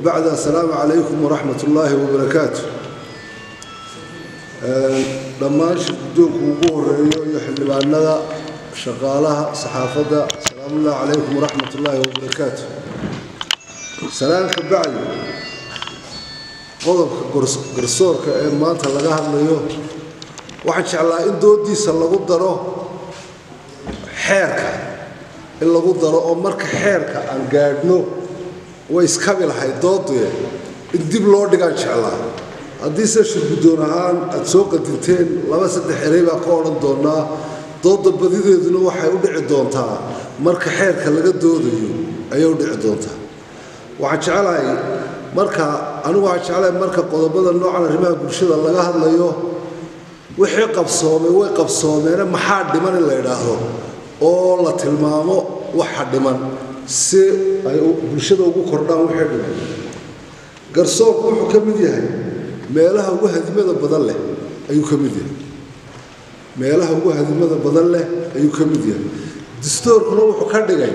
bacd assalaamu calaykum waraxmat ullaahi wabarakaatu dhammaan shirgudoonku ugu horeeyo iyo xildhibaanada shaqaalaha saxaafadda asalaamullahi calaykum waraxmat ullaahi wabarakaatu salaanka bacdi qodobka garsoorka ee maanta laga hadlayo waxaan jeclaa in doodiisa lagu daro xeerka in lagu daro oo marka xeerka aan gaadhno way iskabi lahayd dooduye in dib loo dhigaan jeclaa haddiise shirguddoon ahaan aad soo qadinteen laba saddex erey baa ka odhan doonnaa doodda badideeduna waxay u dhici doontaa marka xeerka laga doodayo ayay u dhici doontaa waxaan jeclahay marka anigu waxaan jeclahay marka qodobada noocan arrimaha bulshada laga hadlayo wixii qabsoomay way qabsoomeene maxaa dhiman in la idhaahdo oo la tilmaamo waxa dhiman si ay bulshada ugu kordhaan wixii dhiman garsoorku wuxuu ka mid yahay meelaha ugu hadimada badan leh ayuu ka mid yahay meelaha ugu hadimada badan leh ayuu ka mid yahay dastoorkuna wuxuu ka dhigay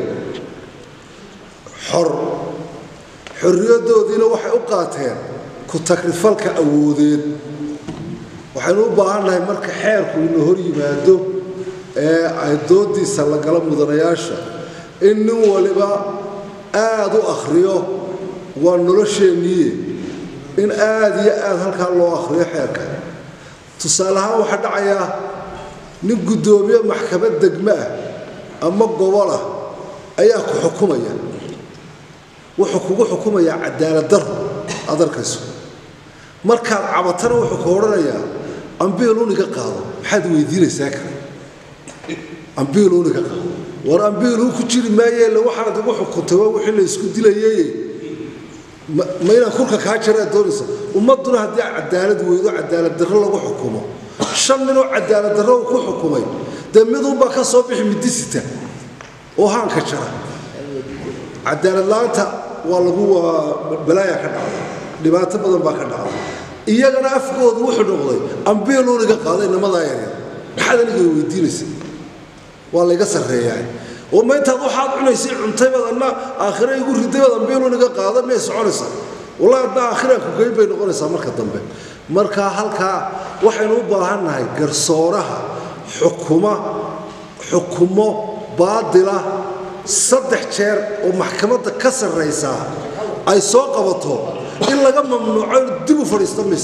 xor xorriyadoodiina waxay u qaateen ku takrifalka awoodeed waxaynu u baahannahay marka xeerku ina hor yimaado ee ay doodiisa la gala mudanayaasha in nin waliba aada u akhriyo waa nolosheenniye in aada iyo aada halkaa loo akhriyo xeerka tusaale ahaan waxaa dhacayaa nin guddoomiye maxkamad degmo ah ama gobol ah ayaa ku xukumaya wuxuu kugu xukumayaa cadaalad daro aad arkayso markaad cabatana wuxuu ku odhanayaa ambiiluniga qaado maxaad weydiinaysaa kale ambiiluniga qaado war ambiiluu ku jiri maayeele waxaanad igu xukuntay waa wixii la isku dilayey ma inaan kulka kaa jaraad doonaysa ummadduna haddii cadaalad weydo cadaalad darro lagu xukumo shan ninoo cadaalad darro uu ku xukumay dee midunbaa ka soo bixi midisita oo haanka jara cadaalad la-aanta waa lagu balaaya ka dhacda dhibaato badan baa ka dhacda iyagana afkoodu wuxuu noqday ambiiluuniga qaaday nimadaa yaryar maxaad aniga weydiinaysa waa layga sarreeyaa oo ma intaad waxaad cunaysay cuntaybaad adna aakhira igu ridaybaad ambiiluuniga qaada miyay soconaysaa wallahi adna aakhiraan ku geyn bay noqonaysaa marka dambe marka halkaa waxaynu u baahannahay garsooraha xukuma xukumo baadila saddex jeer oo maxkamadda ka sarraysaa ay soo qabato in laga mamnuuco in dib u fadhiisto mis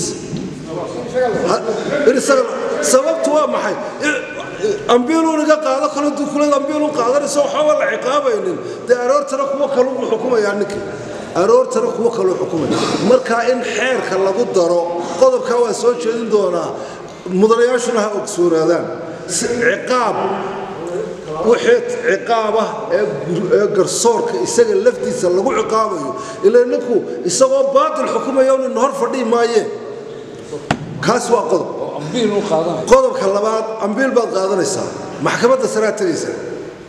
sababtu waa maxay ambiiluuniga qaado kale dukulad ambiilun qaadanaysa waxaaba la ciqaabaynin dee aroortana kuwo kaluu xukumayaa ninkii aroortana kuwo kaluu xukumaya marka in xeerka lagu daro qodobkaa waa soo jeedin doonaa mudanayaashuna ha ogsoonaadaan ciqaab wixii ciqaabah ee garsoorka isaga laftiisa lagu ciqaabayo ila ninku isagoo baatil xukumaya nin hor fadhii maayeen kaas waa qodob qodobka labaad ambiil baad qaadanaysaa maxkamadda saraa tegaysaa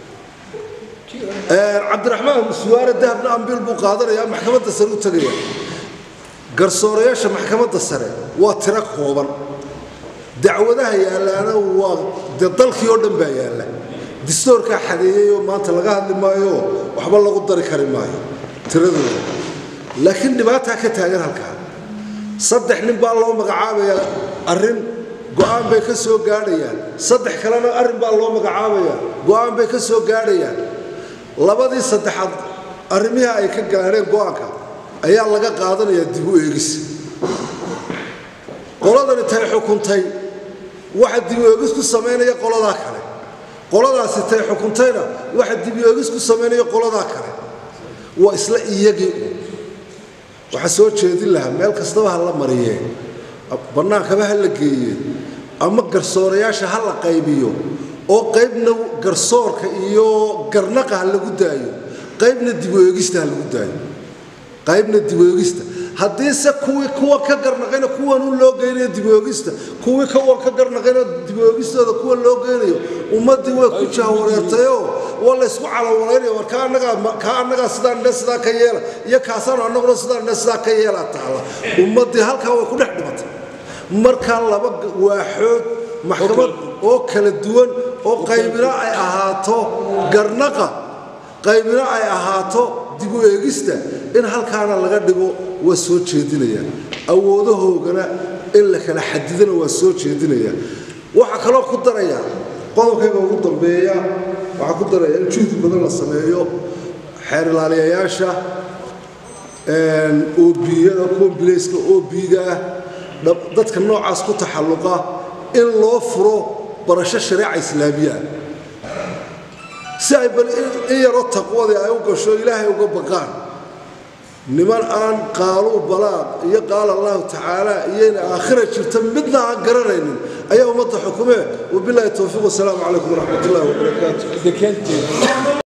cabdiraxmaan suwaare dahabna ambiil buu qaadanayaa maxkamadda sare u tegaya garsoorayaasha maxkamadda sare waa tiro kooban dacwadaha yaallaana waa dee dalkii oo dhan baa yaalla distoorkaa xadeeyeyoo maanta laga hadli maayo waxba lagu dari kari maayo tiradooda laakiin dhibaataa ka taagan halkaa saddex nin baa loo magacaabayaa arrin go'aan bay ka soo gaadhayaan saddex kalena arrin baa loo magacaabayaa go'aan bay ka soo gaadhayaan labadii saddexaad arrimihii ay ka gaadheen go'aanka ayaa laga qaadanayaa dib u eegis qoladani tay xukuntay waxa dib u eegis ku samaynaya qoladaa kale qoladaasi tay xukuntayna waxa dibyoogis ku samaynaya qoladaa kale waa isla iyagii un waxaa soo jeedin lahaa meel kastaba ha la mariyee bannaankaba ha la geeye ama garsoorayaasha ha la qaybiyo oo qaybna garsoorka iyo garnaqa ha lagu daayo qaybna dibweegista ha lagu daayo qaybna dibweegista haddiise kuwii kuwa ka garnaqayna kuwanuu loo geynayo dibweegista kuwii kuwan ka garnaqayna dibweegistooda kuwa loo geynayo ummaddii way ku jahwareertayoo waa laysku calawalaynaya war ka annagaa ka annagaa sidaan dhe sidaa ka yeela iyo kaasaan annaguna sidaan dhe sidaa ka yeela taala ummaddii halkaa way ku dhex dhimatay markaa laba waaxood maxkamad oo kala duwan oo qaybina ay ahaato garnaqa qaybina ay ahaato dib u eegista in halkaana laga dhigo waa soo jeedinaya awoodahoogana in la kala xadidana waa soo jeedinaya waxaa kaloo ku daraya qodobkayga ugu dambeeya waxaa ku daraya in juhdi badan la sameeyo xeer ilaaliyayaasha obiyada kuwa bilayska obiga ah dadka noocaas ku taxalluqa in loo furo barasho shareeca islaamiya ah si ay bal in yaroo taqwadii ay u gasho ilaahay uga baqaan niman aan qaaluu balaaq iyo qaala allahu tacaala iyo in aakhira jirta midna aan garanaynin ayaa ummadda xukumee wabilaahi towfiiq wasalaamu calaykum waraxmat ullahi wabarakaatu